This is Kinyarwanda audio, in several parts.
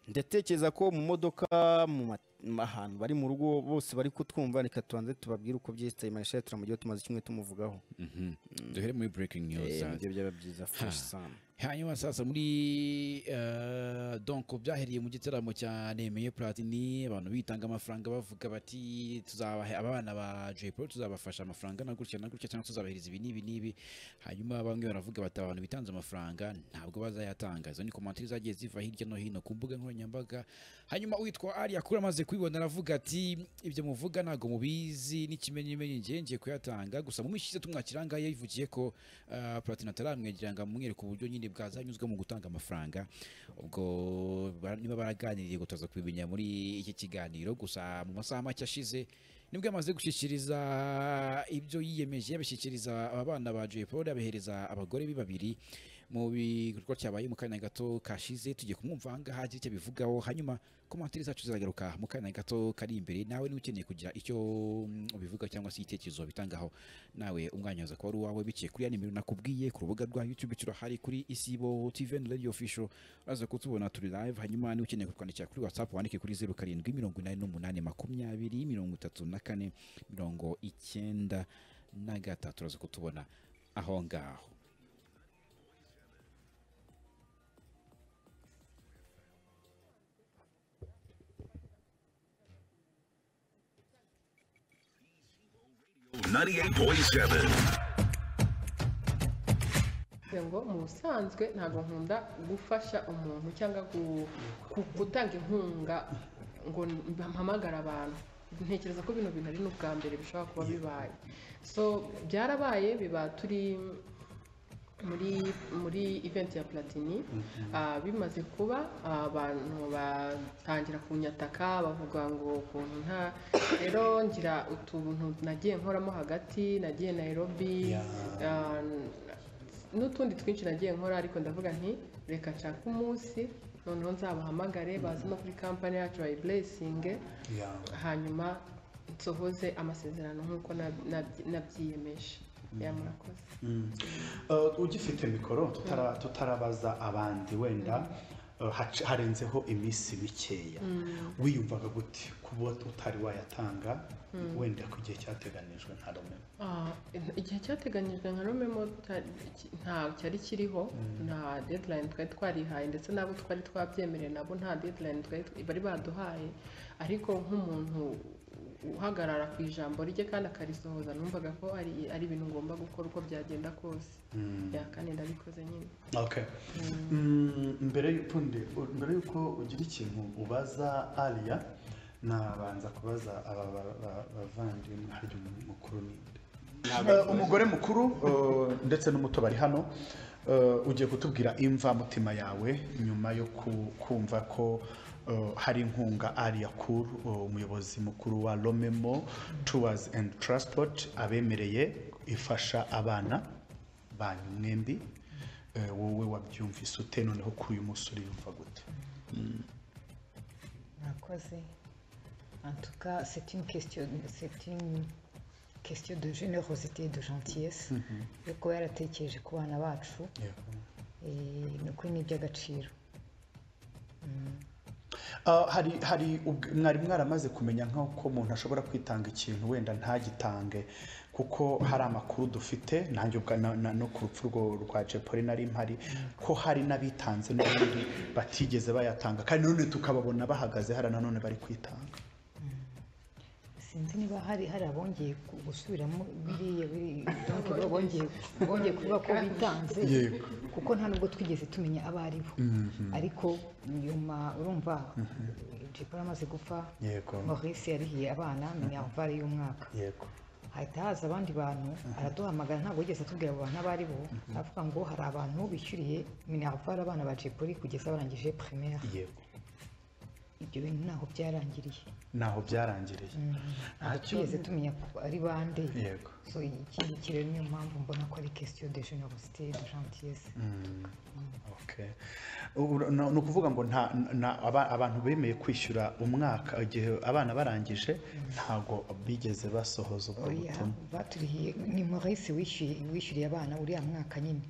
ndatekereza ko mu modoka mu ma- mu ahantu bari mu rugo bose bari kutwumva reka tubanze tubabwire uko byiteye marishali turamujyaho tumaze icyumweru tumuvugaho duhere muri breaking news Eh, nibyo byaba byiza fresh sana hanyuma sasa muri eh, donc byahereye mu gitaramo cya nemeye platini abantu bitanga amafaranga bavuga bati tuzabaha abana ba Jay Paul tuzabafasha amafaranga na gutya na gutya cyangwa tuzabahereza ibi n'ibi n'ibi hanyuma bamwe baravuga bati abantu bitanze amafaranga ntabwo bazayatanga izo ni komantere zagiye ziva hirya no hino ku mbuga nkoranyambaga hanyuma witwa ari akura amaze kubibona aravuga ati ibyo muvuga ntabwo mubizi n'ikimenyimenyi njye ngiye kuyatanga gusa mu minsi ishize tumwakiranga yivugiye ko uh, platini ataramwegera ngo amwereke uburyo nyine bwazanyuzwe mu gutanga amafaranga ubwo ba- niba baraganiriye ngo turaza kubimenya muri iki kiganiro gusa mu masaha make ashize nibwo yamaze gushyikiriza ibyo yiyemeje yabishyikiriza aba bana ba Jay Paul abihereza abagore be babiri mu bikorwa cyabaye mu kanya gato kashize tugiye kumwumva ahangaha agira icyo abivugaho hanyuma komantere zacu ziragaruka mu kanya gato kari imbere nawe niba ukeneye kugira icyo mm, ubivuga cyangwa se igitekerezo bitangaho nawe umwanya waza kuba ari uwawe biciye kuri ya nimero nakubwiye ku rubuga rwa youtube turahari kuri isibo tv and radio official uraza kutubona turi live hanyuma niba ukeneye kutwandikira kuri whatsapp wandike kuri zeru karindwi mirongo inani n'umunani makumyabiri mirongo itatu na kane mirongo icyenda na gatatu uraza kutubona aho ngaho Ninety-eight point seven. Kugira ngo mu busanzwe ntabwo nkunda gufasha umuntu cyangwa gu- gu- gutanga inkunga ngo mpamagara abantu ntekereza ko bino bintu ari n'ubwa mbere bishobora kuba bibaye so byarabaye biba turi muri muri event ya platini ah, bimaze kuba ah, abantu batangira kunyataka bavuga ngo ukuntu nta rero ngira utuntu nagiye nkoramo hagati nagiye Nairobi ah, n'utundi twinshi nagiye nkora ariko ndavuga nti reka nshake umunsi noneho nzabahamagare baze no kuri kampani yacu bayiburesinge hanyuma nsohoze amasezerano nk'uko nab- nabyi- nabyiyemeje ya murakoze Uh, ugifite mikoro tutara- tutarabaza abandi wenda uh, hac- harenzeho iminsi mikeya wiyumvaga gute kuba utari wayatanga wenda ku gihe cyateganijwe nta rumwe Ah, igihe cyateganyijwe nka romemo nta cyari kiriho nta deadline twari twarihaye ndetse n'abo twari twabyemerewe nabo nta deadline twari bari baduhaye ariko nk'umuntu uhagarara ku ijambo rye kandi akarisohoza numvaga ko ari ari ibintu ngomba gukora uko byagenda kose Ya, kandi ndabikoze nyine Okay. Mm, mbere y'ukundi mbere y'uko ugira ikintu ubaza Alia nabanza kubaza aba ba- ba- bavandimwe harya umuntu mukuru ninde Eh, umugore mukuru eh, ndetse n'umuto bari hano Eh, ugiye kutubwira imva mutima yawe nyuma yo ku- kumva ko eh, hari inkunga Alia Kur eh, umuyobozi mukuru wa Lomemo Tours and Transport abemereye ifasha abana banyu mwembi Eh, wowe wabyumvise ute noneho kuri uyu munsi uriyumva gute Murakoze. En tout cas, c'est une question, c'est une question de générosité et de gentillesse. yo kuba yaratekereje ku bana bacu eh, ni ukuri ni iby'agaciro Ah, hari hari ubw- mwari mwaramaze kumenya nk'uko umuntu ashobora kwitanga ikintu wenda ntagitange kuko hari amakuru dufite nanjye ubwa na- na- no ku rupfu rwo- rwa jepoli nari mpari ko hari n'abitanze n'ubundi batigeze bayatanga kandi none tukababona bahagaze hariya nanone bari kwitanga sinzi niba hari hari abongeye ku- gusubiramo biriya biri- donc bongeye bongeye kuvuga ko bitanze Yego. kuko nta nubwo twigeze tumenya abo ari bo ariko nyuma urumva jepoli amaze gupfa Yego. maurice yarihiye abana minervare y'umwaka yego hahita haza abandi bantu araduhamagara ntabwo yigeze atubwira abo bantu abo ari bo aravuga ngo hari abantu bishyuriye minervare abana ba jepoli kugeza barangije primaire yego ibyo bintu ntaho byarangiriye naho byarangiriye ntabwo Ntacyo- twigeze tumenya ko ari bande yego so iki ngiki rero niyo mpamvu mbona ko ari question de generosité de gentillesse Okay. Ubu- no- ni ukuvuga ngo nta nta- aba- abantu bemeye kwishyura umwaka igihe abana barangije ntago bigeze basohoza ubwo oya butumwa baturihiye ni maurice wishyuye wishyuriye abana uriya mwaka nyine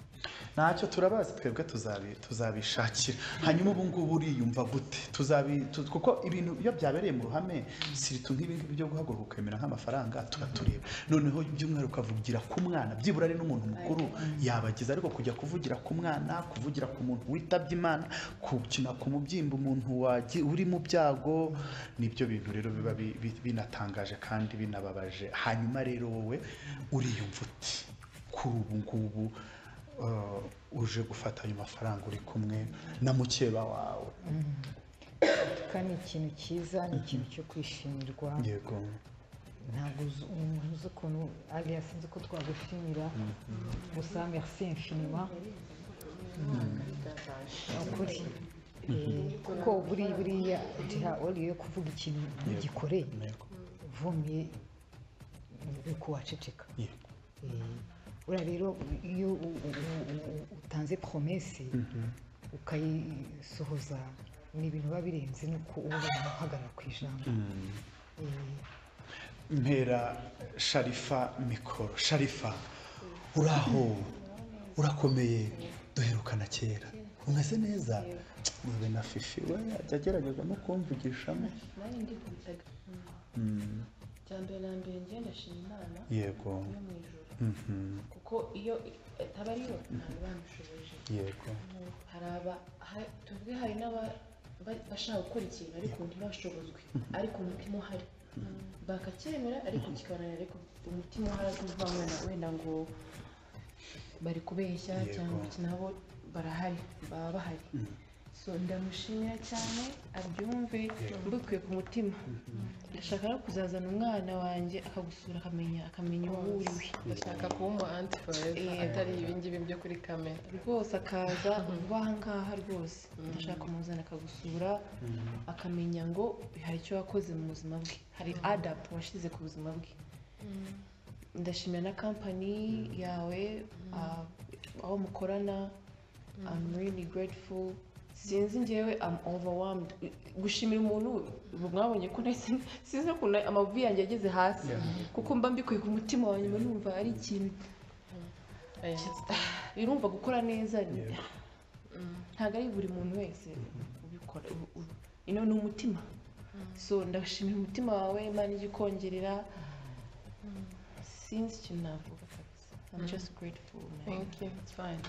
ntacyo turabazi twebwe tuzabi- tuzabishakira hanyuma ubu ngubu uriyumva gute tuzabi tu- kuko ibintu iyo byabereye mu ruhame siritu nk'ibi ngibi byo guhaguruka ukemera nk'amafaranga tuba tureba noneho by'umwihariko ukavugira ku mwana byibura ari n'umuntu mukuru yabagize ariko kujya kuvugira ku mwana kuvugira ku muntu witabye imana gukina ku mubyimba umuntu wagi- uri mu byago nibyo bintu rero biba bi- bi- binatangaje kandi binababaje hanyuma rero wowe uriyumva uti kuri ubu ngubu eh, uje gufata ayo mafaranga uri kumwe na mukeba wawe atuka ni ikintu cyiza ni ikintu cyo kwishimira yego ntabwo uzi umuntu uzi ukuntu ariya sinzi ko twagushimira gusa merci infiniment ni ukuri Eh, kuko buri buriya giha uri yo kuvuga ikintu ugikoreye yego uvumiye ni kuwaceceka yego Eh, uriya rero iyo u- u- u- u- utanze promese ukayisohoza ni ibintu biba birenze nuko uba uhagarara ku ijambo Eh, mpera sharifa mikoro sharifa uraho urakomeye duherukana kera umeze neza ube na fifi we ajya agerageza no kumvugishamo nanjye ndikubitaga bya mbere na mbere njye ndashima imana yego yo mu ijoro Mhm. kuko iyo itaba ari yo ntabwo bamushoboje yego hari aba ha- tuvuge hari n'aba- ba- bashaka gukora ikintu ariko ntibashobozwe ariko umutima uhari bakacyemera ariko kikananira ariko umutima uhari akumva wenda wenda ngo bari kubeshya Yego. cyangwa iki nabo barahari baba bahari so ndamushimira cyane abyumve mbikuye ku mutima ndashaka no kuzazana umwana wanjye akagusura akamenya akamenya uwo uriwe ndashaka kuba umu anti foreva Eh. atari ibingibi byo kuri kamera rwose akaza vuba aha ngaha rwose ndashaka kumuzana akagusura akamenya ngo hari icyo wakoze mu buzima bwe hari adapu washyize ku buzima bwe ndashimira na kampani yawe ah, aho mukorana I'm really grateful sinzi ngewe I'm overwhelmed gushimira umuntu ubu mwabonye ko nahise sinzi no kuntu amavi yanjye yageze hasi kuko mba mbikuye ku mutima wa nyuma numva ari ikintu birumva gukora neza ni- ntabwo ari buri muntu wese ubikora u- u- ino ni umutima so ndashimira umutima wawe imana ijya ikongerera sinzi ikintu navuga kabisa I'm just grateful man. thank you it's fine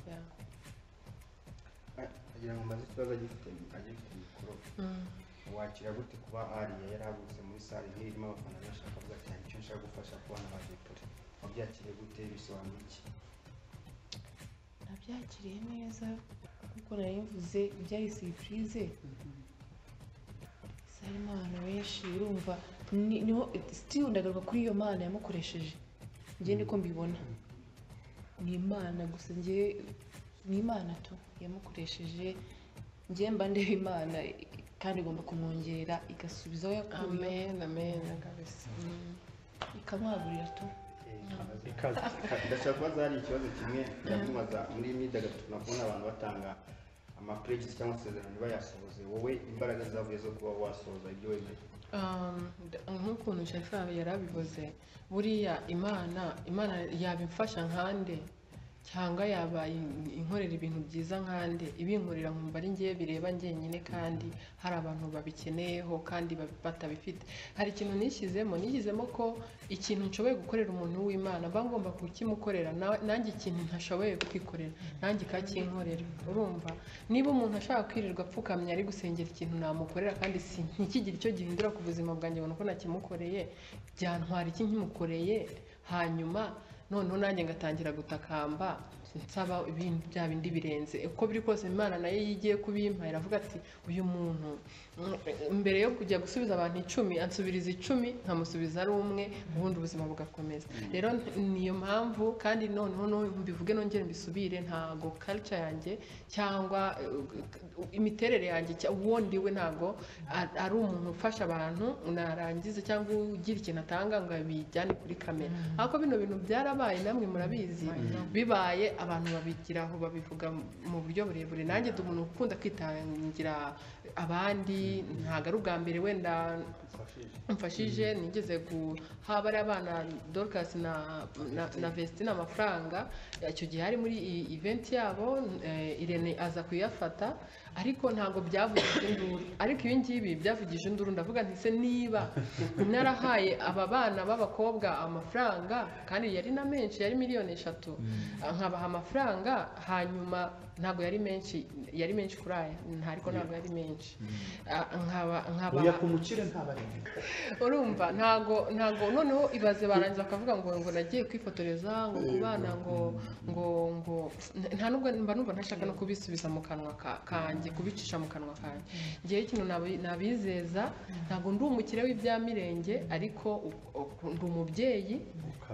yeah agira ngo mbaze ikibazo agifite agifite mikoro wakira gute kuba ariya yari avutse muri sale nk'iyi irimo abafana benshi akavuga ati hari icyo nshaka gufasha ku bana ba depore wabyakiriye gute bisobanura iki nabyakiriye neza kuko nari mvuze byari siripurize gusa harimo abantu benshi urumva ni- niho sitiyu ndagaruka kuri iyo mana yamukoresheje njye niko mbibona ni imana gusa njye ni imana tu yamukoresheje njye mba ndeba imana kandi igomba kumwongera igasubiza aho yakuye amen amen kabisa Mm. ikamwagurira tu ikaze ndashaka kubaza hari ikibazo kimwe ndamubaza muri iyi myidagaduro nakubona abantu batanga amapuregisi cyangwa amasezerano bayasohoze wowe imbaraga zavuye zo kuba wasohoza ibyo wemeye Um, d- nk'ukuntu sharifa yari abivuze buriya imana imana yabimfasha nkande cyangwa yaba in- inkorera ibintu byiza nkande ibinkorera nkumva ari ngewe bireba njyenyine kandi hari abantu babikeneyeho kandi babi- batabifite hari ikintu nishyizemo nishyizemo ko ikintu nshoboye gukorera umuntu w'imana mba ngomba kukimukorera na- nanjye ikintu ntashoboye kwikorera nanjye kakinkorera urumva niba umuntu ashaka kwirirwa apfukamye ari gusengera ikintu namukorera kandi si ntikigire icyo gihindura ku buzima bwanjye ngo ni uko nakimukoreye byantwara iki nkimukoreye hanyuma noneho nanjye ngatangira gutakamba nsaba ibintu bya bindi birenze uko biri kose imana nayo iyo igiye kubimpa iravuga ati uyu muntu mm, mbere yo kujya gusubiza abantu icumi ansubiriza icumi nkamusubiza ari umwe ubundi ubuzima bugakomeza rero niyo mpamvu kandi noneho no- mbivuge nongere mbisubire ntago culture yanjye cyangwa eh, imiterere yanjye cya- uwo ndiwe ntago a- ari umuntu ufasha abantu narangiza cyangwa ugira ikintu atanga ngo bijyane kuri kamera ariko bino bintu byarabaye namwe murabizi bibaye abantu babigiraho babivuga mu buryo burebure nanjye ndi umuntu ukunda kwitangira abandi ntabwo ari ubwa mbere wenda mfashije nigeze guha bariya abana dorcas na na- na vestine amafaranga icyo gihe hari muri iyi event yabo eh, irene aza kuyafata ariko ntabwo byavugije induru ariko ibi ngibi byavugije induru ndavuga nti se niba narahaye aba bana b'abakobwa amafaranga kandi yari na menshi yari miliyoni eshatu nkabaha amafaranga hanyuma ntabwo yari menshi yari menshi kuri aya nta- ariko ntabwo yari menshi Ah, nkaba nkaba oya ku mukire ntabarenga urumva ntago ntago noneho ibaze barangiza bakavuga ngo ngo nagiye kwifotoreza ngo ku bana ngo ngo ngo nta nubwo mba numva ntashaka no kubisubiza mu kanwa ka- kanjye kubicisha mu kanwa kanjye ngewe ikintu nabi- nabizeza ntago ndi umukire w'ibyamirenge ariko u- u- ndi umubyeyi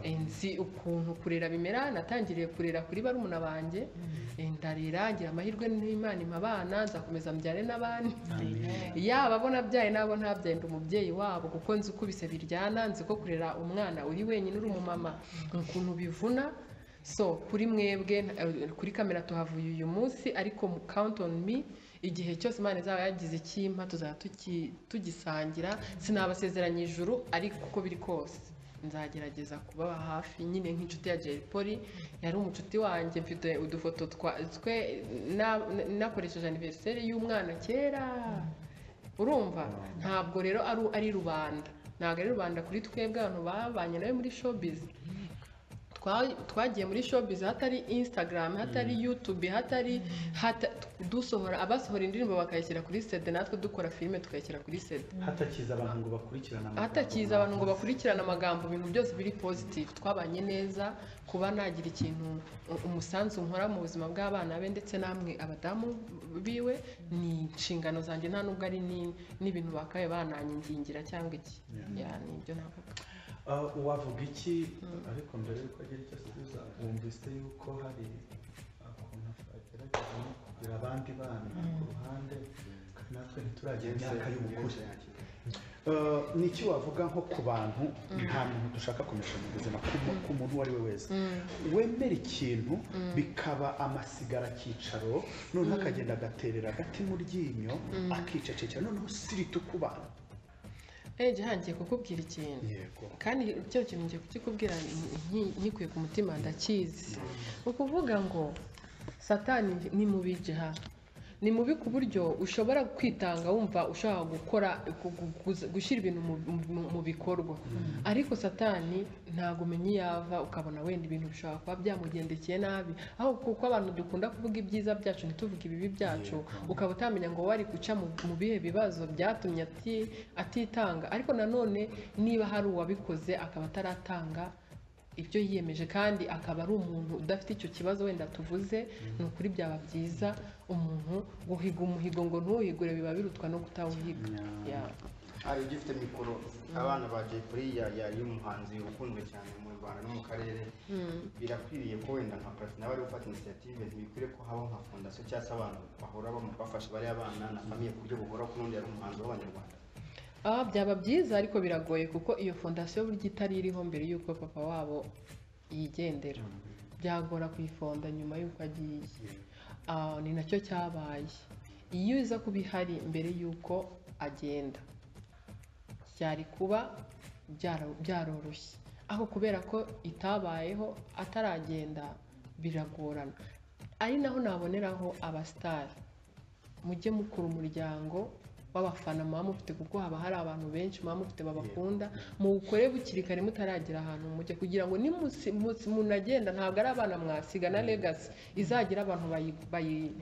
Eh, nzi ukuntu kurera bimera natangiriye kurera kuri barumuna banjye Eh, ndarera ngira amahirwe n'imana impa abana nzakomeza mbyare n'abandi yaba abo nabyaye n'abo ntabyaye ndi umubyeyi wabo kuko nzi uko ibise biryana nzi ko kurera umwana uri wenyine uri umumama ukuntu bivuna so kuri mwebwe eh, kuri kamera tuhavuye uyu munsi ariko mu count on me igihe cyose imana izaba yagize icyimpa tuzaba tuki- tugisangira sinabasezeranya ijuru ariko uko biri kose nzagerageza kubaba hafi nyine nk'inshuti ya Jay Polly yari umucuti wanjye mfite udufoto twa twe na- nakoresheje aniveriseri y'umwana kera urumva ntabwo rero ari ari rubanda ntabwo ari rubanda kuri twebwe abantu babanye nawe muri showbiz Twa- twagiye muri showbiz hatari instagram hatari youtube hatari hata- dusohora abasohora indirimbo bakayishyira kuri cd natwe dukora filime tukayishyira kuri cd hatakiza abantu ngo bakurikirane amagambo hatakiza abantu ngo bakurikirane amagambo ibintu byose biri positive twabanye neza kuba nagira ikintu u- umusanzu nkora mu buzima bw'abana be ndetse namwe abadamu biwe ni inshingano zanjye nta nubwo ari ni- n'ibintu bakabaye bananyingingira cyangwa iki Ya, ni ibyo navuga Ah, wavuga iki ariko mbere yuko agira icyo asubiza wumvise yuko hari ukuntu agerageza no kugira abandi bana ku ruhande kandi natwe ntituragera imyaka y'ubukure Ah, ni iki wavuga nko ku bantu nta muntu dushaka kumesha mu buzima ku mu- ku muntu uwo ari we wese wemera ikintu bikaba amasigara akicaro noneho akagenda agaterera agati mu ryinyo akicecekera noneho sirita ukubana eh gihangiye kukubwira ikintu yego kandi icyo kintu ngiye kukikubwira nki- nki- nkikuye ku mutima ndakizi ni ukuvuga ngo satani ni mubi jiha ni mubi ku buryo ushobora kwitanga wumva ushaka gukora gu- gu- guza- gushyira ibintu mu- mu- mu bikorwa ariko satani ntabwo umenya iyo ava ukabona wenda ibintu bishobora kuba byamugendekeye nabi aho kuko abantu dukunda kuvuga ibyiza byacu ntituvuge ibibi byacu ukaba utamenya ngo wari guca mu mu bihe bibazo byatumye ati- atitanga ariko nanone niba hari uwabikoze akaba ataratanga ibyo yiyemeje kandi akaba ari umuntu udafite icyo kibazo wenda tuvuze ni ukuri byaba byiza umuntu guhiga umuhigo ngo ntuwihigure biba birutwa no kutawuhiga Yeah. hari ugifite mikoro abana ba Jay Polly ya- ya- y'umuhanzi ukunzwe cyane mu Rwanda no mu karere birakwiriye ko wenda nka parasi nawe ari gufata inisiyative ntibikwiye ko habaho nka fondasiyo cyangwa se abantu bahora bamu- bafasha bariya abana na famiye ku buryo buhoraho kundi ari umuhanzi w'abanyarwanda Ah, byaba byiza ariko biragoye kuko iyo fondasiyo burya itari iriho mbere y'uko papa wabo yigendera byagora kuyifonda nyuma y'uko agiye Ah, ni nacyo cyabaye iyo iza kuba ihari mbere y'uko agenda byari kuba byaro- byaroroshye aho kubera ko itabayeho ataragenda biragorana ari naho naboneraho abasitari mujye mukura umuryango w'abafana muba mufite kuko haba hari abantu benshi muba mufite babakunda muwukore bukiri kare mutaragera ahantu mujya kugira ngo nimusi- musi- munagenda ntabwo ari abana mwasiga na legasi izagira abantu bayi- bayi-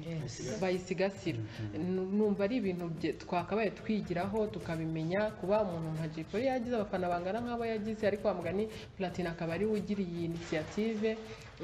bayisigasira Nu- numva ari ibintu bye- twakabaye twigiraho tukabimenya kuba umuntu nka Jay Polly yagize abafana bangana nk'abo yagize ariko wa mugani platine akaba ari we ugira iyi inisiyative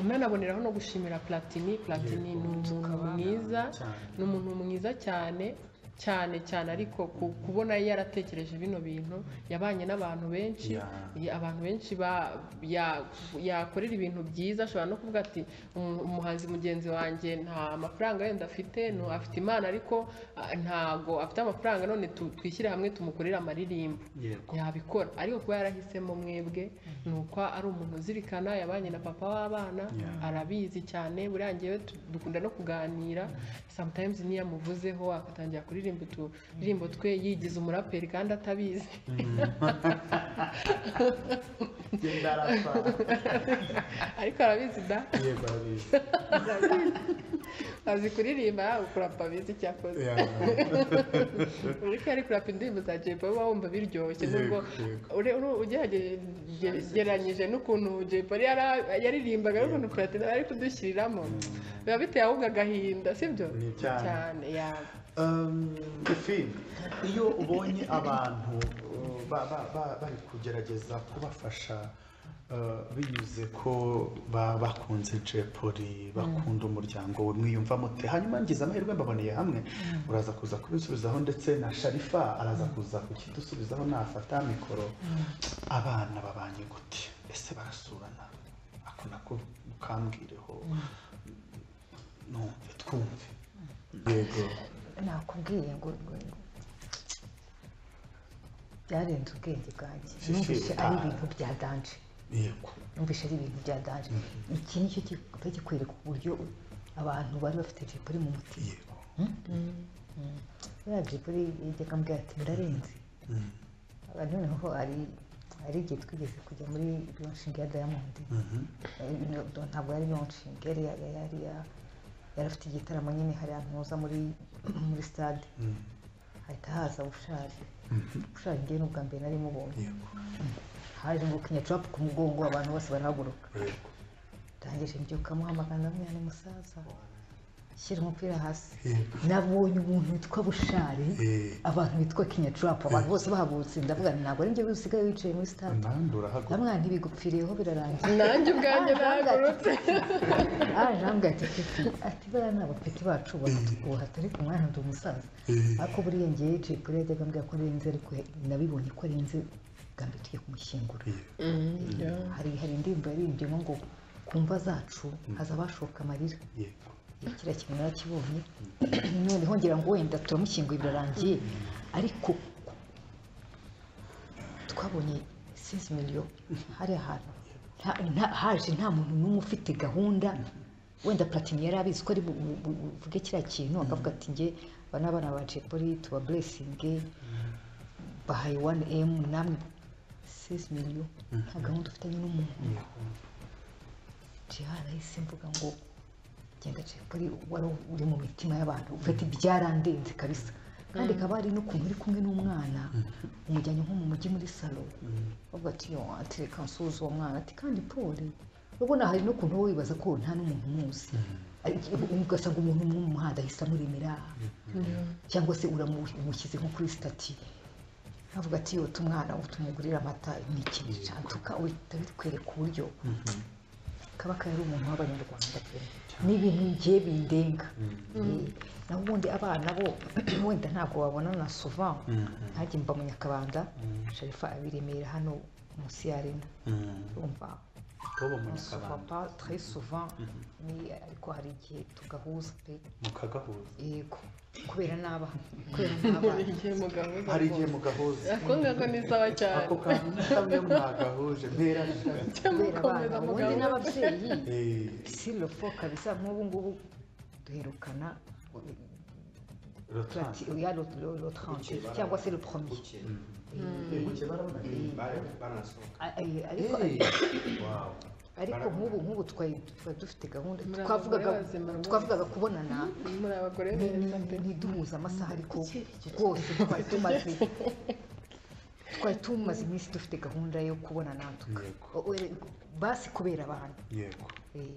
nanaboneraho no gushimira platini platini ni umuntu mwiza cyane ni umuntu mwiza cyane cyane cyane ariko ku- kubona yaratekereje bino bintu yabanye n'abantu benshi Ya. ya- abantu benshi ba- ya- yakorera ibintu byiza ashobora no kuvuga ati "Umu- umuhanzi mugenzi wanjye nta mafaranga yenda afite no afite imana ariko ah, ntago afite amafaranga none tu- twishyire hamwe tumukorere amaririmbo yego yabikora ariko kuba yarahisemo mwebwe ni uko ari umuntu uzirikana yabanye na papa w'abana Yeah. arabizi cyane buriya ngewe tu- dukunda no kuganira sometimes niyo amuvuzeho agatangira kuririmba uturirimbo twe yigize umuraperi kandi atabizi genda arapfa ariko arabizi da yego arabizi azi kuririmba yaba kurapa abizi icyo akoze Ya. uriko ari kurapa indirimbo za Jay Polly uba wumva biryoshye nubwo Yego. ure- uru- ugerageranyije n'ukuntu Jay Polly yara- yaririmbaga n'ukuntu Platini ari kudushyiriramo biba biteye ahubwo agahinda sibyo Ni cyane. cyane ya Um, Efi, iyo ubonye abantu uh, ba- ba- ba- bari kugerageza kubafasha uh, binyuze ko ba- bakunze Jay Polly bakunda umuryango we mwiyumvamo mute hanyuma ngize amahirwe mbaboneye hamwe uraza kuza kubisubizaho ndetse na Sharifa araza kuza kukidusubizaho nafata mikoro abana babanye gute ese barasurana ako nako mukambwireho numve twumve yego nakubwiye ngo ngo- ngo- byarenze ubwenge bwanjye Si, si, numvise ari ah. ibintu bya danje yego numvise ari ibintu bya danje iki ni cyo kiba kikwereka uburyo abantu bari bafite jipuri mu mutima yego buriya jipuri yajyaga ambwira ati murarenze Mm. Ah, noneho ari ari igihe twigeze kujya muri launching ya diamond Mhm. Eh, no- no, ntabwo yari launching yari yari yari ya- yari afite igitaramo nyine hariya ntuza muri muri stade Mm. hahita haza bushari bushari ngewe ni ubwa mbere nari mubonye yego haje ngo kinyacurapu ku mugongo abantu bose barahaguruka yego ndangije mbyuka muhamagara ndamubwira ni musaza shyira umupira hasi yego nabonye umuntu witwa bushari Eh, abantu bitwa kinyacurapu abantu bose bahagurutse ndavuga nti ntabwo ari njyewe usigaye wicaye muri stade nanjye urahaguruka ndamwana ntibigupfiriyeho birarangiye nanjye ubwanjye nagurutse aje ambwira ati peti ati bariya ni abapeti bacu ubona tukubaha turi ku mwana ndi umusaza Eh, ariko buriya ngewe yicaye kuri yajyaga ambwira ko arenze ariko nabibonye ko arenze bwa mbere tugiye kumushyingura hari hari indirimbo yarimbyemo ngo ku mva zacu haza abashoka amarira yego kiriya kintu narakibonye noneho ngira ngo wenda turamushyinguye birarangiye ariko twabonye sizi miliyo hari ahantu nta- nta- haje nta muntu n'umwe ufite gahunda wenda platini yari abizi ko ari bu- bu- bu- buvuge kiriya kintu akavuga ati nge aba ni abana ba jepoli tuba buresinge bahaye wani emu namwe sizi miliyo nta gahunda ufitanye n'umuntu nje harahise mvuga ngo genda jepoli wari uri mu mitima y'abantu ufite ibyarandenze kabisa kandi kaba ari no kuntu uri kumwe n'umwana umujyanye nko mu mujyi muri salo bavuga ati yo ati reka nsuze uwo mwana ati kandi pole urabona hari no kuntu wowe wibaza ko nta n'umuntu umuzi Ariko ugasanga umuntu umwe mu muhanda ahise amuremera cyangwa se uramushyize nko kuri sitati avuga ati yo tumwana tumugurira amata ni ikintu cyane tukawita bitwereka uburyo kaba kari umuntu w'abanyarwanda pe ni ibintu ngiye bindenga Eh, naho ubundi abana bo wenda ntabwo babonana na suva ntajye mba mu nyakabanda sharifa abiremera hano munsi ya arena urumva bobo mu suva kabanda pa très souvent ni ariko hari igihe tugahuza pe mukagahuza yego kubera n'abana kubera n'abana igihe mugabo hari igihe mugahuza ako ngako ni sawa cyane ako kantu ni kamwe mwagahuje mpera kubera abana mukomeza ubundi mugabo n'ababyeyi Eh, silo fo kabisa nk'ubu ngubu duherukana rotanse plati ya lo- lo- lo 30 cyangwa se le premier buke buke barabona Bari- baranasohoka A- a- ariko Wow. ariko nk'ubu nk'ubu twari twari dufite gahunda Muri aba twavugaga bagore bazima rwose. twavugaga kubonana muri abagore ni- beza ni- pe ntiduhuze amasaha ariko rwose twari tumaze twari tumaze iminsi dufite gahunda yo kubonana tuka Yego. O- o- basi kubera abantu yego Eh,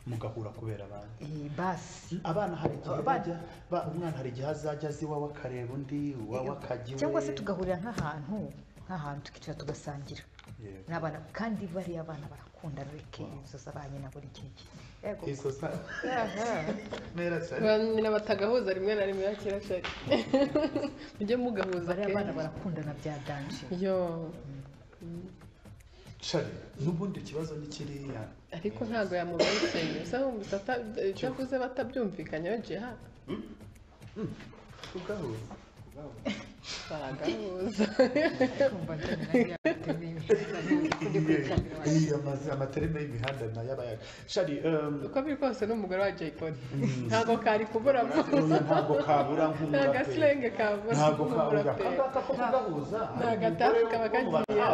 mugahura kubera abana eh, basi abana hari igihe Abana- bajya ba- umwana hari igihe azajya azi iwawe akareba undi iwawe akajya iwe cyangwa se tugahurira nk'ahantu nk'ahantu tukicara tugasangira Yego. n'abana kandi bariya abana barakura bakunda reke inzu z'abanyi na buri kintu yego ikosa mpera cyane Abantu n'abatagahuza rimwe na rimwe yakira cyari mujye mugahuza bariya bana kenshi barakundana bya danje yo cari n'ubundi ikibazo ni kiriya ariko ntabwo yamubeshyeye usa nk'umuntu icyavuze batabyumvikanyeho jiha kugahuza baragahuza kumva njyana nayo yabateye imbere Iyi amazi- amatereme y'imihanda nayo aba yaga shari um, uko biri kose ni umugore wa jay polly ntabwo kari kuburamo oya, ntabwo kabura nta nk'umuraperi gasilenge kabura ntabwo kabura nk'umuraperi akangaka ko kugahuza Nta gatafi kaba kagiye.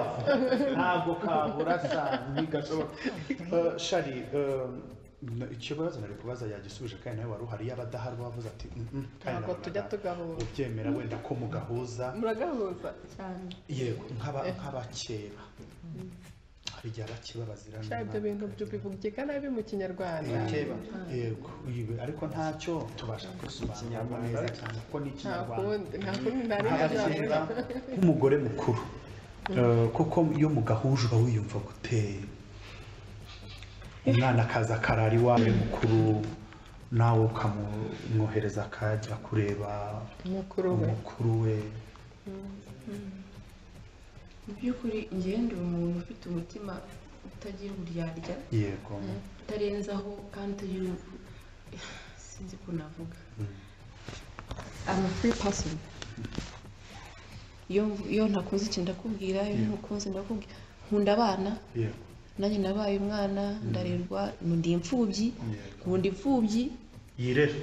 ntabwo kabura sa ntigashoboka Eh, shari eh, na- ikibazo nari kubaza yagisubije kandi nawe wari uhari yaba adahari wavuze ati "Mm, mm, kandi ntabwo nabonaga tujya tugahuza ubyemera wenda ko mugahuza muragahuza cyane yego nk'aba- nk'abakeba hari igihe abakeba bazirana Sha ibyo bintu byo bivugika nabi mu kinyarwanda Abakeba. yego ibi ariko ntacyo tubasha kubisobanura neza cyane kuko ni nta ikinyarwanda kundi nta kundi ntari nk'abakeba nk'umugore mukuru Eh, kuko iyo mugahuje uba wiyumva guteye umwana akaza akarara iwawe mukuru nawe ukamwohereza akajya kureba mukuru we umukuru we mu by'ukuri njyewe ndi umuntu ufite umutima utagira uburyarya yego utarenzaho kandi utagira ubu- sinzi ko navuga I'm a free person iyo mvu- iyo ntakunze ikintu ndakubwira iyo ntukunze ndakubwira nkunda abana yego nanjye nabaye umwana ndarerwa ndi imfubyi yego nkunda imfubyi yirere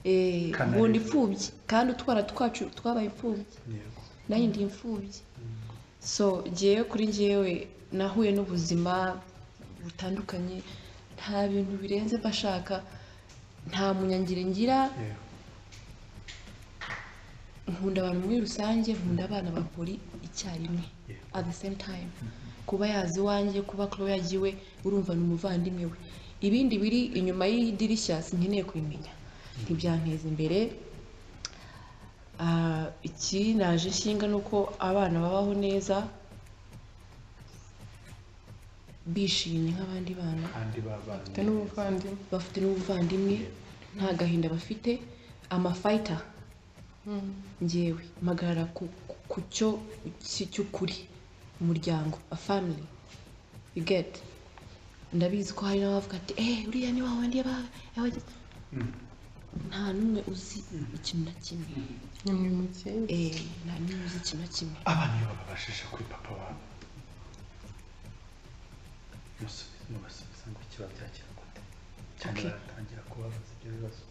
eh, Kanareba. nkunda imfubyi kandi utwana twacu twabaye imfubyi yego nanjye ndi imfubyi so ngewe kuri ngewe nahuye n'ubuzima butandukanye nta bintu birenze mbashaka nta munyangire ngira yego nkunda abantu muri rusange nkunda abana ba buri icyarimwe Yeah. at the same time kuba yazi iwanjye kuba kuba yagiwe urumva ni umuvandimwe we ibindi biri inyuma y'idirishya sinkeneye kubimenya ntibyanteza imbere Ah, iki naje nshinga ni uko abana babaho neza bishimye nk'abandi bana kandi babanye mfite n'ubuvandimwe bafite n'ubuvandimwe nta gahinda bafite amafayita ngewe mpagarara ku ku- ku cyo ki- cy'ukuri umuryango a family you get ndabizi ko hari n'abavuga ati eh uriya ni wa wandi yaba- yabagize nta n'umwe uzi ikintu na kimwe ni mu mukingi eh nta n'umwe uzi ikintu na kimwe abana iyo bababashije kuri papa wabo musubize mubasubiza ngo kiba byagira gute cyane Okay. baratangira kubabaza ibyo bibazo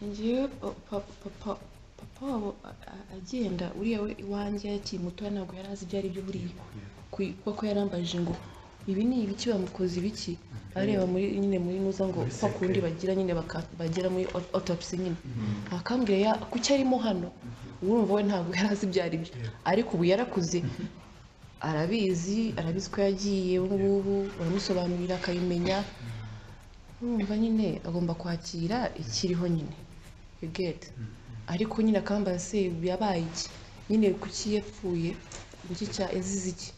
ngewe papa papa papa wabo a- a- agenda uriya we iwanjye akiri mutoya ntabwo yari azi ibyo ari byo buriya Ku- kuko yarambajije ngo ibi ni ibiki bamukoze ibiki areba muri nyine muri nuza ngo Muri kwa kundi sekere. bagira nyine baka- bagera muri au- autopsy nyine akambwira ya kuki arimo hano urumva we ntabwo yari azi ibyo ari byo ariko ubu yarakuze arabizi arabizi ko yagiye ubu ngubu baramusobanurira akabimenya urumva nyine agomba kwakira ikiriho nyine you get ariko nyine akambaza se yabaye iki nyine kuki yapfuye iki cya ezize iki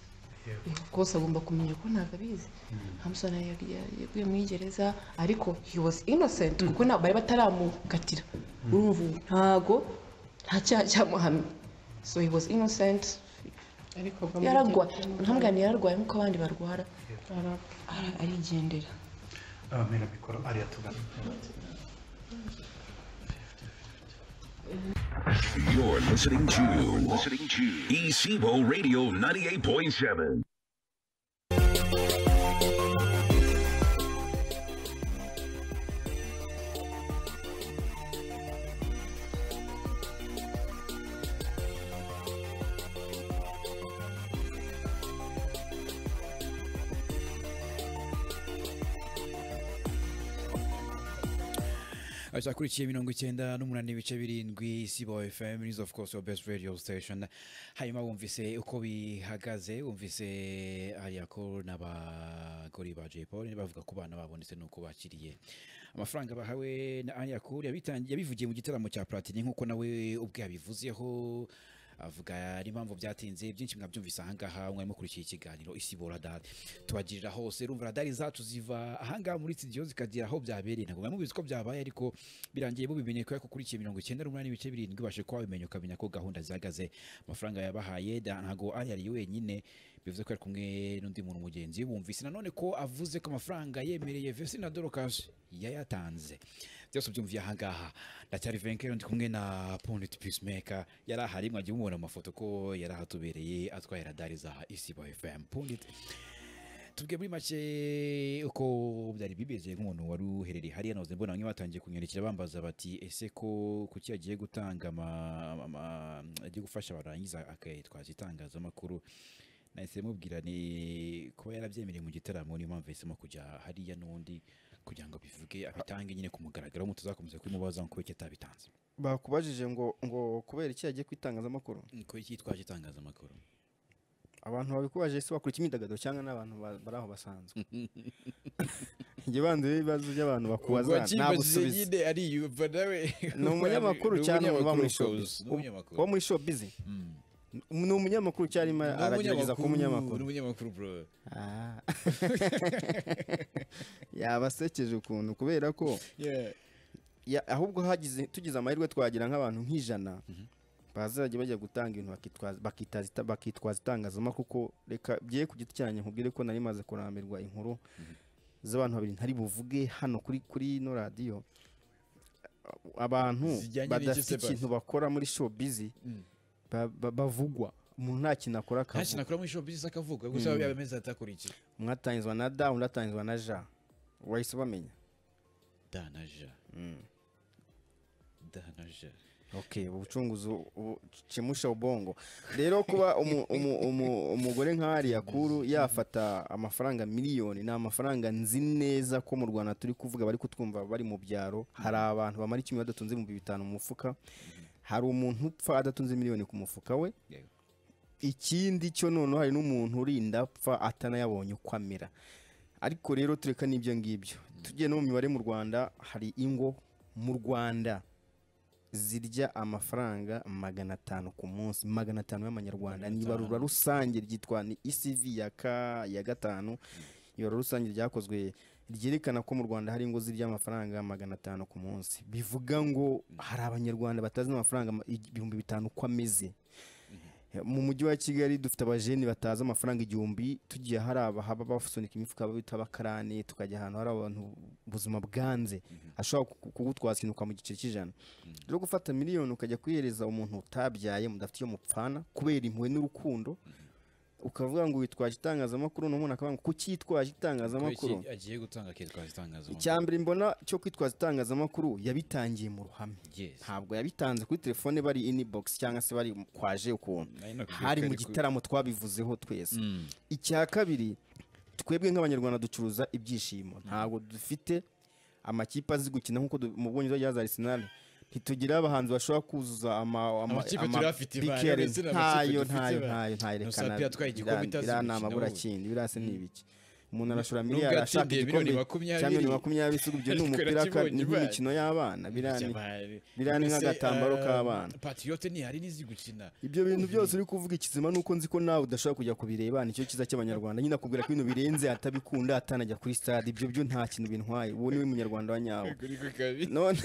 rwose agomba kumenya ko ntabwo abizi Hamson yari- yari- yaguye muri gereza ariko he was innocent kuko ntabwo bari bataramukatira urumva ubu ntago nta cyaha cyamuhamye so he was innocent ariko yararwaye ntambwira yararwaye nk'uko abandi barwara arapfa Ara- arigendera abamera mikoro ariya tugana You're listening to, listening to Isibo Radio 98.7. cyakurikiye mirongo icyenda n'umunani ibice birindwi sibo fm is of course your best radio station hanyuma wumvise uko bihagaze wumvise hariya ko n'abagore ba jay paul bavuga ku bana babo ndetse n'uko bakiriye amafaranga bahawe na ariya ko yabitangiye yabivugiye mu gitaramo cya platini nk'uko nawe ubwe yabivuzeho avuga n'impamvu byatinze byinshi mwabyumvise ahangaha mwari mukurikiye ikiganiro isibo radari tubagirira hose rumva radari zacu ziva ahangaha muri studio zikagera aho byabereye ntabwo mwari mubizi ko byabaye ariko birangiye mubimenye kubera ko ukurikiye mirongo icyenda n'umunani ibice birindwi ubashe kuba wabimenya ukamenya ko gahunda zihagaze amafaranga yabahaye da- ntabwo ari yari wenyine bivuze ko ari kumwe n'undi muntu mugenzi we bumvise nanone ko avuze ko amafaranga yemereye vesi na dorokaje yayatanze byose ubyumviye ahangaha ndacyari venkero ndi kumwe na pondit peacemaker yari ahari mwagiye mubona mu mafoto ko yari ahatubereye atwaye radari za isibo fm pondit tubwiye muri make uko byari bimeze nk'umuntu wari uherereye hariya noze mbona bamwe batangiye kunyandikira bambaza bati ese ko kuki agiye gutanga ama- ama- ama- agiye gufasha barangiza akayitwaza itangazamakuru nahise mubwira ni kuba yarabyemereye mu gitaramo niyo mpamvu yahisemo kujya hariya n'undi kugira ngo abivuge abitange nyine ku mugaragaro mu tuzakomeza kubimubaza ngo kuki atabitanze bakubajije ngo ngo kubera iki yagiye kwitangazamakuru kuki yitwaje itangazamakuru abantu babikubaje ese wakora imyidagaduro cyangwa n'abantu ba- bari aho basanzwe njye banze ibibazo by'abantu bakubaza nabusubiza ariyumva nawe ni umunyamakuru cyane uba mu show ni umunyamakuru uba muri show busy ni umunyamakuru cyane arimo Ni aragerageza kuba umunyamakuru ni umunyamakuru bro Ah. yabasekeje ukuntu kubera ko yeah ya- ahubwo hagize tugize amahirwe twagira nk'abantu nk'ijana bazajya bajya gutanga ibintu bakitwaza- bakitaza ita- bakitwaza itangazamakuru kuko reka bye ku giti cyanjye nkubwire ko nari maze kurambirwa inkuru z'abantu babiri ntari buvuge hano kuri kuri ino radiyo abantu Zijyanye n'iki se badafite basi? ikintu bakora muri showbiz ba- ba- bavugwa umuntu nta kintu akora nta akavuga kintu akora muri show business akavuga gusa biba bimeze atakurikiye umwe atangizwa na da undi atangizwa na ja wahise ubamenya da na ja da na ja Okay, ubucunguzi bucimusha ubongo rero kuba umu- umu- umu- umugore nk'ariya kuru yafata amafaranga miliyoni ni amafaranga nzi neza ko mu rwanda turi kuvuga bari kutwumva bari mu byaro hari abantu bamara icyumweru badatunze ibihumbi bitanu mu mufuka hari umuntu upfa adatunze miliyoni ku mufuka we Yego. ikindi cyo noneho hari n'umuntu urinda apfa atanayabonye uko amera ariko rero tureka n'ibyo ngibyo tugiye no mu mibare mu rwanda hari ingo mu rwanda zirya amafaranga magana atanu ku munsi magana atanu y'amanyarwanda ni ibarura rusange ryitwa ni isivi ya ka ya gatanu ibarura rusange ryakozwe ryerekana ko mu rwanda hari ingo zirya amafaranga magana atanu ku munsi bivuga ngo hari abanyarwanda batazi amafaranga ma- ibihumbi bitanu uko ameze mu mujyi wa kigali dufite abajeni batazi amafaranga igihumbi tugiye hari abahaba basunika imifuka bita abakarani tukajya ahantu hari abantu ubuzima bwanze ashobora ku- kugutwaza ikintu ukamuha igiceri cy'ijana rero gufata miliyoni ukajya kuyihereza umuntu utabyaye mudafite iyo mupfana kubera impuhwe n'urukundo ukavuga ngo witwaje itangazamakuru n'umuntu akavuga ngo kuki yitwaje itangazamakuru Kuki agiye gutanga akitwaza itangazamakuru icya mbere mbona cyo kwitwaza itangazamakuru yabitangiye mu ruhame Yes. ntabwo yabitanze kuri telefone bari inibogisi cyangwa se bari kwaje ukuntu Nari nakubwiye ko hari mu ari ku- gitaramo twabivuzeho twese icya kabiri twebwe nk'abanyarwanda ducuruza ibyishimo ntabwo dufite amakipe azi gukina nk'uko du- mu bwongereza ryaza arisenali ntitugira abahanzi bashobora kuzuza ama, ama, Amakipe turafite ba- bikerin. ndetse n'amakipe ntayo dufite ntayo ba- ntayo ntayo Nusa rekana Pia atwaye igikombe biriya- itazi biriya ni gukina amabura wowe. kindi biriya se ni ibiki umuntu arashora Nubwo miliyari ashaka yatsindiye igikombe miliyoni makumyabiri. cya miliyoni makumyabiri si ibyo ni Ariko umupira ka- nakibonye ni imana. nk'imikino y'abana biriya ni- Byabari. biriya ni Mbese, nk'agatambaro eh, k'abana. Patriote ntihari n'izi gukina ibyo bintu byose uri kuvuga ikizima ni uko nzi ko nawe udashobora kujya kubireba nicyo cyiza cy'abanyarwanda nyine akubwira ko ibintu birenze atabikunda atanajya kuri stade ibyo byo nta kintu bintwaye uwo niwe munyarwanda wa nyawo Kuri ku kabi. none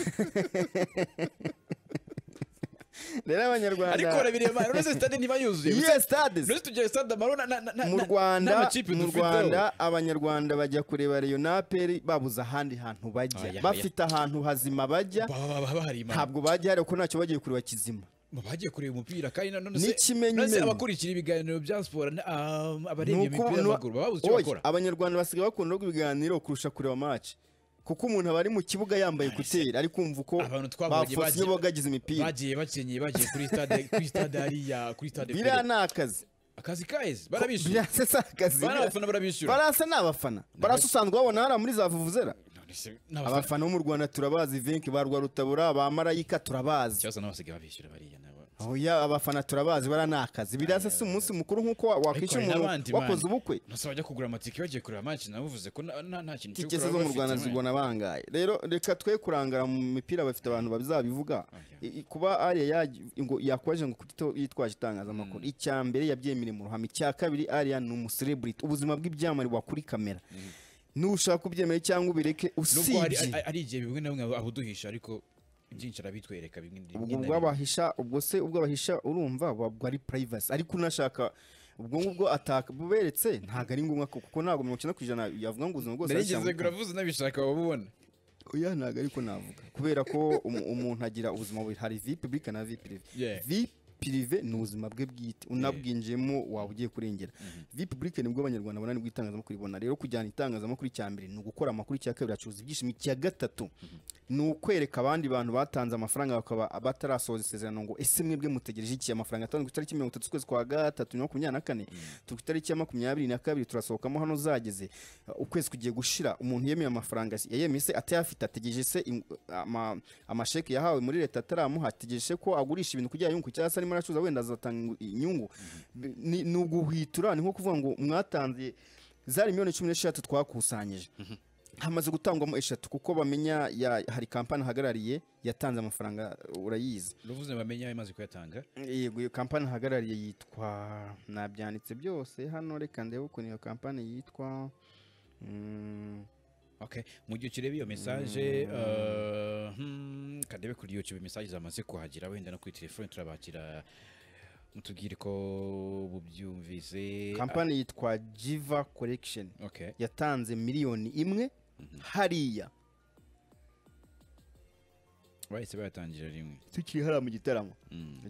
rero abanyarwanda ariko urabireba uretse stade ntiba yuzuye iyo Gusa- stade uretse tugira stade amaro na- na- na- na- mu Rwanda n'amakipe mu dufiteho. Rwanda abanyarwanda bajya kureba Rayon na APR babuze ahandi hantu bajya Oya, oya. bafite ahantu hazima bajya Baba- baba bahari imana. ntabwo bajya hari kuko ntacyo bagiye kureba kizima Baba bagiye kureba umupira kandi nanone se- N'ikimenyumenyu. nanone se abakurikira ibiganiro bya siporo na- um, abarebye Nuko- imipira nu- y'amaguru baba babuze icyo Oya, bakora abanyarwanda basigaye bakunda ubwo ibiganiro kurusha kureba match kuko umuntu aba ari mu kibuga yambaye ekuteri ari kumva uko abantu twabonye bafasiye bagiye- bogagize imipira bagiye bakenyeye bagiye kuri stade kuri stade hariya kuri stade biriya Pele. ni akazi akazi kaheze barabishyura biriya se si akazi Bari abafana barabishyura. barasa ni abafana barasa usanzwe babona hariya muri za vuvuzera None se n'abafana abafana bo mu rwanda turabazi venki ba rwarutabura ba marayika turabazi cyose n'abasigaye babishyura bariya nabo oya abafana turabazi baranakazi biraza si umunsi mukuru nk'uko wa- wakwishyura hari n'abandi, umuntu wakoze man. ubukwe gusa bajya kugura amatike bagiye kureba amatike nabo uvuze ko nta- nta nta kintu cyo tiketi kugura zo mu bafite, rwanda man. zigona bangaye rero reka twe kurangara mu mipira bafite abantu babizabivuga I- i- kuba ariya yaj- ngo- yakwaje ngo kuko yitwaje itangazamakuru icya mbere yabyemereye mu ruhame icya kabiri ariya ni umusereburiti ubuzima bw'ibyamare buba kuri kamera nushaka kubyemera cyangwa ubireke nubwo hari usibye ari- ari igihe bimwe na bimwe abuduhisha ariko byinshi arabitwereka bimwe na ubwo bimwe. bwabahisha ubwo se ubwo abahisha urumva buba bwa ari purayivasi ariko unashaka ubwo ngubwo atabuberetse ntabwo ari ngombwa ko- kuko ntabwo mirongo icyenda ku ijana yavuga ngo ubuzima bwose arashyira narigeze muri kamera. guravuze unabishaka wabubona oya ntabwo ariko navuga kubera ko umu- umuntu agira ubuzima bubiri hari vi pibulike na vi pirive Yeah. vi pirive ni ubuzima bwe bwite unabwinjiyemo waba ugiye kurengera vi pibulike nibwo abanyarwanda bona nibwo itangazamakuru ribona rero kujyana itangazamakuru icya mbere ni ugukora amakuru icya kabiri acuruza ibyishimo icya gatatu ni ukwereka abandi bantu batanze amafaranga bakaba batarasohoza isezerano ngo ese mwebwe mutegereje iki amafaranga atangwa ku itariki mirongo itatu z'ukwezi kwa gatatu bibiri na makumyabiri na kane turi ku itariki ya makumyabiri na kabiri turasohokamo hano zageze Uh, ukwezi kugiye gushira umuntu yemeye amafaranga se- yayemeye se atayafite ategereje se im- ama- amasheki yahawe muri leta ataramuha ategereje ko agurisha ibintu kugira yungu cyangwa se arimo aracuruza wenda azatanga ingu- inyungu Bi- ni ni uguhwitura ni nko kuvuga ngo mwatanze zari miliyoni cumi n'eshatu twakusanyije hamaze gutangwamo eshatu kuko bamenya ya- hari kampani ahagarariye yatanze amafaranga urayizi uruvuze bamenye ayo amaze kuyatanga yego iyo kampani ahagarariye yitwa nabyanditse byose hano reka ndebe ukuntu iyo kampani yitwa mm, Okay. mu gihe ukireba iyo mesaje uh, hmm, kandebe kuri youtube mesaje zamaze kuhagera wenda no kuri telefone turabakira mutubwire ko bubyumvise kampani yitwa jiva collection Ah, okay. yatanze miliyoni imwe hariya bahise bayatangira rimwe tukiri hariya mu gitaramo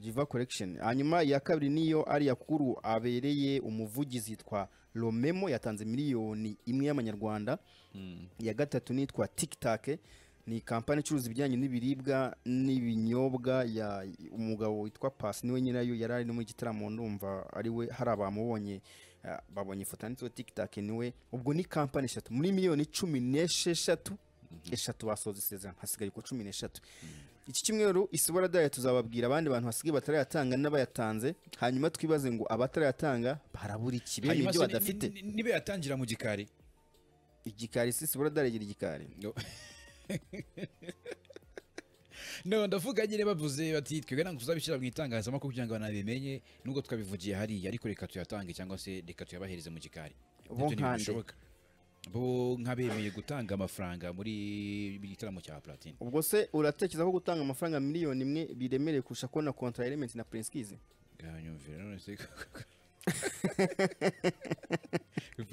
jiva collection hanyuma iya kabiri niyo ariya kuru abereye umuvugizi yitwa romemo yatanze miliyoni imwe y'amanyarwanda iya gatatu nitwa tikitake ni kampani icuruza ibijyanye n'ibiribwa n'ibinyobwa ya umugabo witwa pasi niwe nyirayo yari ari no muri gitaramo ndumva ari we hari abamubonye ah, babonye ifoto yanditseho tikitake niwe ubwo ni kampani eshatu muri miliyoni cumi n'esheshatu eshatu basoza isezerano hasigaye uko cumi n'eshatu iki cyumweru isubara ryayo tuzababwira abandi bantu hasigaye batarayatanga n'abayatanze hanyuma twibaze ngo abatarayatanga barabura iki bene Hanyuma ibyo se ni- badafite ni- ni- niba yatangira mu gikari igikari si isubara ryayo igira igikari No. no ndavuga nyine bavuze bati twebwe ntabwo tuzabishyira mu itangazamakuru kugira ngo abantu babimenye nubwo twabivugiye hariya ariko reka tuyatange cyangwa se reka tuyabahereze mu gikari Bo Ibyo ntibintu nkande. bishoboka. bo nk'abemeye gutanga amafaranga muri igitaramo cya platine ubwo se uratekereza ko gutanga amafaranga miliyoni imwe biremereye kurusha kubona kontra element na prinskize bwanyumvira none se biva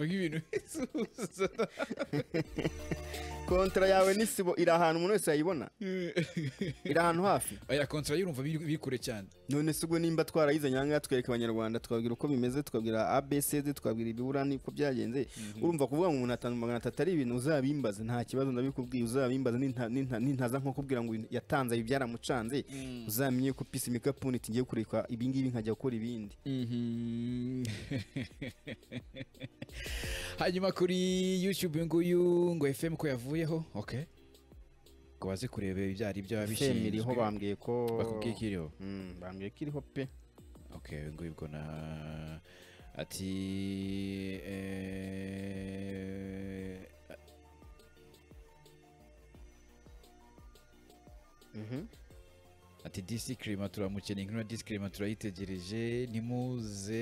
nk'ibintu bisubiza kontra yawe n'isibo iri ahantu umuntu wese yayibona iri ahantu hafi aya kontara yurumva biri biri kure cyane none se ubwo nimba twarayize nyanga twereka abanyarwanda tukabwira uko bimeze tukabwira abcd tukabwira ibiburani uko byagenze urumva kuvuga ngo umuntu atanga magana atatu ari ibintu uzabimbaze nta kibazo ndabikubwiye uzabimbaze ninta- ninta- nintaza nko kubwira ngo ibintu yatanze ibi byaramucanze uzamenye ko pisi mikapuni tugiye kureka ibingibi nkajya gukora ibindi Mhm. hanyuma kuri youtube nguyu ngo fm ko yavuyeho okay ngo baze kureba ibyari byo fm iriho bishinzwe bambwiye ko bakubwiye ko iriho Mm, bambwiye ko iriho pe okay uyu nguyu ubwo na ati eh, Mhm. ati disi kirima turamukeneye inkuru ya disi kirima turayitegereje ntimuze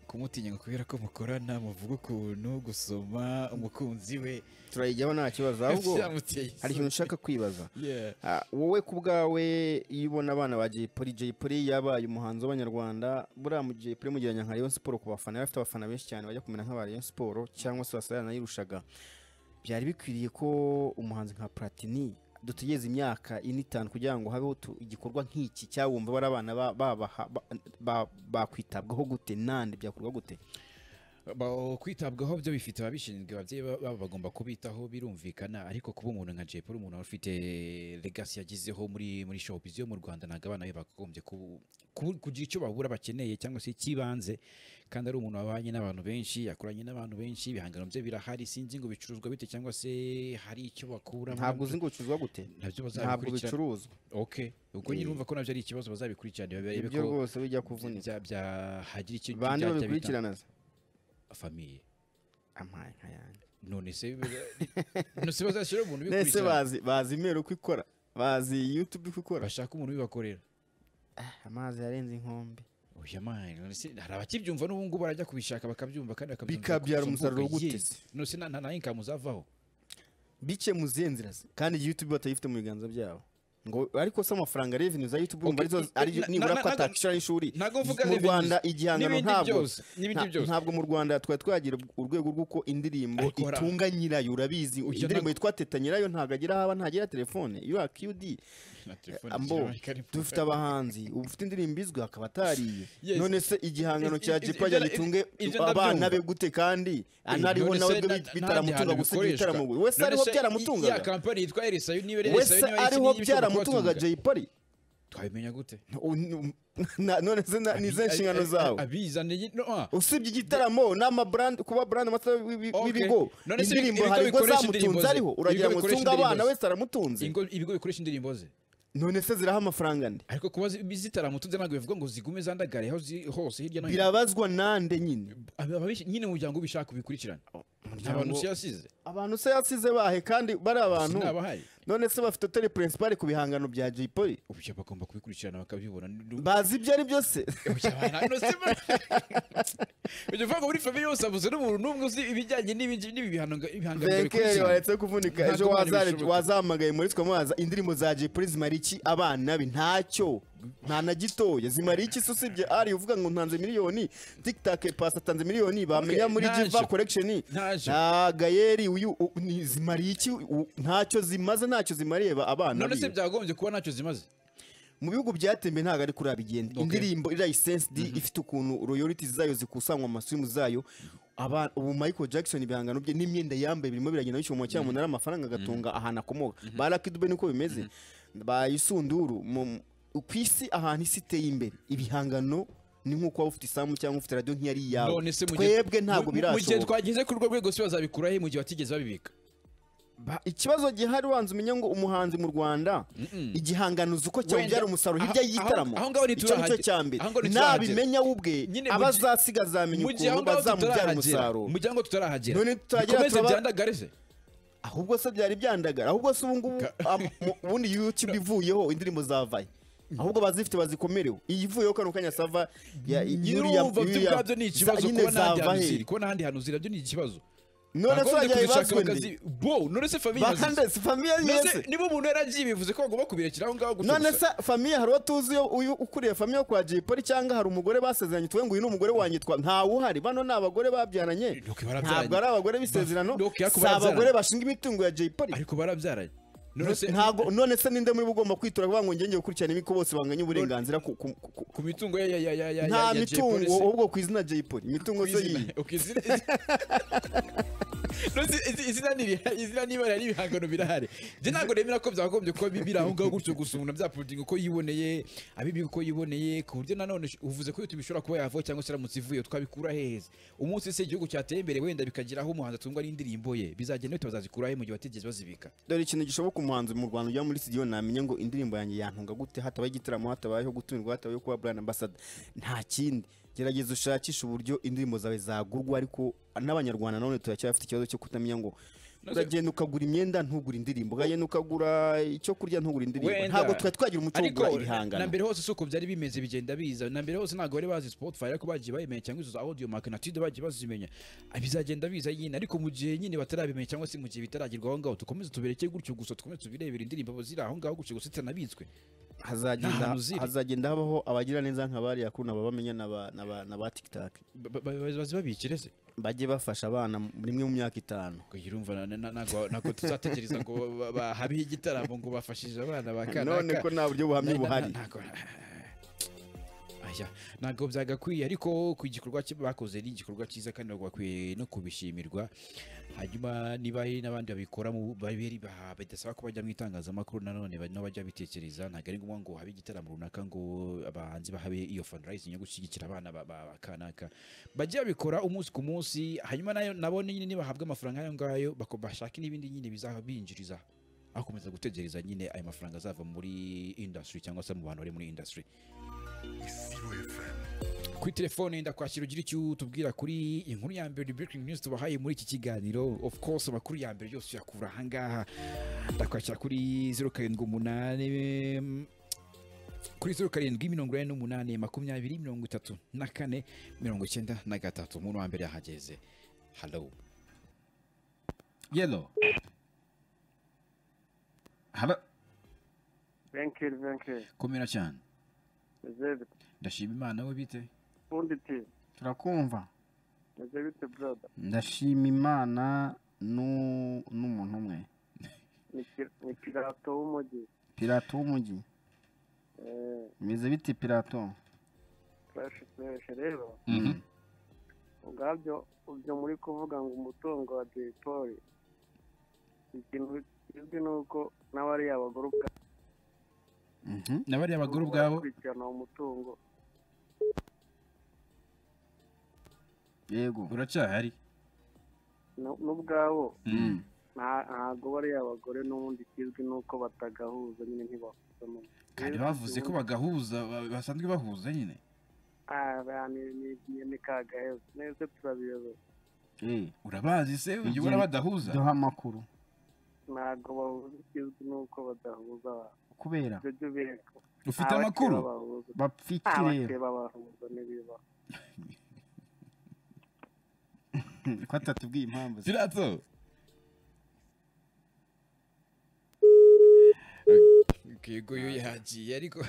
kumutinya ngo kubera ko mukorana muvuga ukuntu gusoma umukunzi we turayijyaho nta kibazo ahubwo byamuteye hari ikintu nshaka kwibaza Yeah. Ah, wowe ku bwawe iyo ubona abana ba Jay Polly Jay Polly yabaye umuhanzi w'abanyarwanda buriya mu Jay Polly mugereranya nka Rayon Sport ku bafana yari afite abafana benshi cyane bajya kumera nk'aba Rayon Sport cyangwa se basaba yanayirushaga byari bikwiriye ko umuhanzi nka Platini dutegereza imyaka ine itanu kugira ngo habeho tu- igikorwa nk'iki cyabumva bari abana ba- babaha- ba- ba- bakwitabwaho gute nande byakorwa gute Ba- kwitabwaho byo bifite ababishinzwe ababyeyi ba- babo bagomba kubitaho birumvikana ariko kuba umuntu nka Jay Polly umuntu ufite legacy yagizeho muri muri showbiz yo mu Rwanda ntabwo abana be bagombye ku- ku- kugira icyo babura bakeneye cyangwa se icy'ibanze kandi ari umuntu wabanye n'abantu benshi yakoranye n'abantu benshi ibihangano bye birahari sinzi ngo bicuruzwa bite cyangwa se hari icyo bakuramo ntabwo uzi ngo ucuruzwa gute ntabwo nabyo bazabikurikirana bicuruzwa okay ubwo nyine urumva ko nabyo ari ikibazo bazabikurikirana barebe ibyo ko rwose bijya kuvunika bya- bya- hagira icyo bande byajya bita babikurikirana se famiye amaye nka yanjye none se none se bazashyira umuntu nese ubikurikirana bazi bazi imero uko ikora bazi youtube uko ikora bashaka umuntu ubibakorera Ah, amazi yarenze inkombe oya mani none se hari abakibyumva n'ubu ngubu barajya kubishaka bakabyumva kandi bakabyumva Bikabyara ku umusaruro mbuga, gute yes. se? none se nta nta income uzavaho bice mu zihe nzira se kandi youtube batayifite mu biganza byabo ngo ariko se amafaranga revenue za youtube Okay, umva arizo eh, arizo- na- nibura na- ko na- atakishura y'ishuri ntabwo mvuga mu revenues, rwanda igihangano n'ibindi ntabwo byose, n'ibindi nta- byose. ntabwo mu rwanda twari twagira urwego rw'uko indirimbo Ariko hari- itunga nyirayo urabizi Ujya indirimbo na- yitwa teta nyirayo ntabwo agira aho aba ntagira telefone iyo qd na telefone ambo ikirahuri kari- dufite abahanzi ufite indirimbo izwi akaba atariye Yes. none se igihangano Is- is- cya is- jipo ibyo na- gitunge ibyo abana ndabyumva. be gute kandi anariho none nawe se byo na- bit- nta bitaramutunga gihano gusa igitaramo bikoreshwa. wese None ariho se byaramutungaga ya kampani yitwa elisayo niba ari wese elisayo niba ari ariho iki n'iki bishobora byaramutungaga kubatunga? Jay Polly twabimenya gute U- n- na- none se na- ni izihe Abi- nshingano abi- zawe abizaniye no ah usibye igitaramo n'amabrand kuba brand master w'ibi- Okay. w'ibigo None se ibi- indirimbo ibigo hari ubwo bikoresha indirimbo zamutunze ze. ariho uragira Ibigo ngo bikoresha tunga abana indirimbo ze. wese aramutunze ingo- ibigo bikoresha indirimbo ze none se ziraho amafaranga nde ariko kuba zi- zitaramutunze ntabwo bivuga ngo zigume zandagare aho zi- hose hirya no hino birabazwa nande nyine Aba- ababish- nyine umuryango ubishaka ubikurikirana nta umuryango- bantu usiyasize abantu se yasize bahe kandi bari abantu sinabahaye none se bafite tele principal ku bihangano bya Jay Polly ubushya bagomba kubikurikirana bakabibona Ni- bazi ibyo ari byo se Ujya abana- no, si ba- Ujya uvuga ngo muri famiye hose habuze n'umuntu n'umwe uzi ibijyanye n'ibi- n'ibi bihano- ibihangano Venkeri bikurikirana. waretse kuvunika ejo Ntabwo Imana wazare- ibishoboka. wazahamagaye muri twamubaza indirimbo za Jay Polly zimara iki abana be ntacyo nta na gitoya zimara iki se usibye ari uvuga ngo ntanze miliyoni tiktok pasi atanze miliyoni bamenya Okay, muri ntacyo. jiva collection Ntacyo. nta gayeri uyu u- ni- zimariye iki U- ntacyo zimaze ntacyo zimariye ba- abana none se be byagombye kuba ntacyo zimaze mu bihugu byatembye ntabwo ari kuri abigenda Okay. indirimbo irayisensidi ifite ukuntu royalties zayo zikusanywa mu masimu zayo aba ubu Michael Jackson ibihangano bye n'imyenda yambaye birimo biragenda bishyuha mu cyamunara amafaranga agatunga ahantu akomoka ba Lucky Dube niko bimeze ba Isunduru mu- ku isi ahantu isi iteye imbere ibihangano ni nk'uko waba ufite isambu cyangwa ufite radiyo nk'iyari iyawe none se mu gihe- twebwe ntabwo mu- mu- mu gihe birashoboka twageze ku rwo rwego se bazabikura he mu gihe batigeze babibika Ba- ikibazo gihari wanze umenya ngo umuhanzi mu Rwanda igihangano uzi uko cyongera umusaruro aho- hirya y'igitaramo aho- aho ngaho icyo ni cyo ntiturahagera. cya mbere Aho ngaho ntiturahagera. nabimenya we ubwe Nyine mu aba gihe- azasiga azamenya mu gihe aho ukuntu ngaho bazamubyara tutarahagera umusaruro mu gihe aho ngaho tutarahagera None tutagera bikomeze turaba- byandagare se ahubwo se byari byandagara ahubwo se ubu ngubu am- mu- ubundi YouTube ivuyeho indirimbo zavaye ahubwo bazifite bazikomereho iyi ivuyeho kano kanya sava ya- iriya- Urumva byo iriya- ubwabyo ni ikibazo za- nyine kuba n'ahandi zava hantu he? ziri kuba n'ahandi hantu ziri nabyo ni ikibazo none se Bagombye wajya kuzishaka ibazwe ndi bakazi- bo none se famiye bakande si famiye yese niba umuntu yaragiye bivuze ko bagomba kubirekera aho ngaho gusa none gusa. se famiye hari uwo tuzi yo- uyu ukuriye famiye yo kwa Jay Polly cyangwa hari umugore basezeranye tuwe ngo uyu ni umugore wanjye twa ntawuhari bano ni abagore babyaranye Ok, barabyaranye. ntabwo ari abagore b'isezerano Ok, ariko si abagore barabyaranye. bashinga imitungo ya Jay Polly ariko barabyaranye none se ntabwo none se ninde muri bo ugomba kwitura kuvuga ngo ngenge gukurikirana imiko bose banganya uburenganzira ku, ku, ku, ku. ku mitungo ya ya ya ya ya nta ya- ya mitungo Jay Polly se- ahubwo ku izina Jay Polly imitungo se yiye Okay, izina- No, si- izi- izina ni iriha- izina niba rihari ibihangano birahari njye ntabwo nemera ko byagombye kuba bi- biri aho ngaho gutyo gusa umuntu abyaporodinga uko yiboneye abibiga uko yiboneye ku buryo nanone sh- uvuze ko YouTube ishobora kuba yavaho cyangwa se iramutse ivuye twabikura heheze umunsi se igihugu cyateye imbere wenda bikagira aho umuhanzi atungwa n'indirimbo ye bizagenda bite bazazikura he mu gihe batigeze bazibika dore ikintu gishoboka umuhanzi mu Rwanda ujya muri studio namenye ngo indirimbo yanjye yantunga gute hatabaye igitaramo hatabayeho gutumirwa hatabayeho kuba brand ambassador nta kindi gerageza ushakishe uburyo indirimbo zawe zagurwa ariko n'abanyarwanda nanone turacyafite ikibazo cyo kutamenya ngo uragenda ukagura imyenda ntugura indirimbo uragenda ukagura icyo kurya ntugura indirimbo Wenda. ntabwo twari twagira umuco wo Ariko kugura na ibihangano mbere hose si uko byari bimeze bigenda biza na mbere hose ntabwo bari bazi spotify ariko bagiye bayimenya cyangwa izo za audio mark na tudo bagiye bazimenya Ah, bizagenda biza nyine ariko mu gihe nyine batarabimenya cyangwa se mu gihe bitaragerwa aho ngaho dukomeze tubireke gutyo gusa dukomeze tubirebere indirimbo ziri aho ngaho gutyo gusa zitanabitswe nta hazagenda hantu ziri. hazagenda habaho abagira neza nk'abariya kuno babamenya n'aba- n'aba n'aba tiktok Ba- ba- ba- bazibabikire se bajye bafasha abana rimwe mu myaka itanu Ngo iyi urumva na- na- ntabwo ntabwo tuzategereza ngo ba- ba- habeho igitaramo ngo bafashije abana ba kanaka none ko nta buryo buhamye Na- na- buhari ntabwo- aya ntabwo byagakwiye ariko ku gikorwa cye bakoze ni igikorwa cyiza kandi ntabwo bakwiye no kubishimirwa hanyuma niba hari n'abandi babikora mu- babiri- ba- bidasaba ko bajya mu itangazamakuru nanone ba- nabo bajya bitekereza ntabwo ari ngombwa ngo habe igitaramo runaka ngo abahanzi bahabe iyo fundraising yo gushyigikira abana ba- ba- ba kanaka bajye babikora umunsi ku munsi hanyuma nayo nabo nyine nibahabwa amafaranga ayo ngayo bako- bashake n'ibindi nyine bizabinjiriza akomeza gutegereza nyine ayo mafaranga azava muri industry cyangwa se mu bantu bari muri industry kuri telefone ndakwakira ugira icyo utubwira kuri inkuru ya mbere breaking news tubahaye muri iki kiganiro of course amakuru ya mbere yose uyakura ahangaha ndakwakira kuri zeru karindwi umunani mm, kuri zeru karindwi mirongo ine n'umunani makumyabiri mirongo itatu na kane mirongo icyenda na gatatu umuntu wa mbere yahageze halo Yellow. Hello. thank you thank you komera cyane Reserved. ndashima imana we bite ubundi ti Turakumva. meze bite brother Ndashima Imana nu- n'umuntu umwe. Ni pi- ni pirato w'umujyi Pirato w'umujyi. Eh, Meze biti Pirato? fresh fresh rero ubwabyo ibyo muri kuvuga ngo umutungo wa dipoli ikintu kizwi ni uko n'abariya abagore ubwabo n'abariya bagore ubwabo bakurikirana uwo mutungo Yego. uracyahari Nu- n'ubwabo nta- ntabwo bariya abagore n'ubundi kizwi ni uko batagahuza nyine ntibahuza mu- Kandi bavuze ko bagahuza ba- basanzwe bahuza nyine. Ah, ba- ni ni- ni- ni kagaheza neza turabiyobewe Urabazi se ujya ubona Igihe- badahuza? duha amakuru. ntabwo bahuza ikizwi ni uko badahuza abantu Kubera ibyo byo bireka Ufite amakuru? Bapfiki rero. abakeba bahuza n'ibiba ko atatubwiye impamvu. Pirato. yego yo yagiye ariko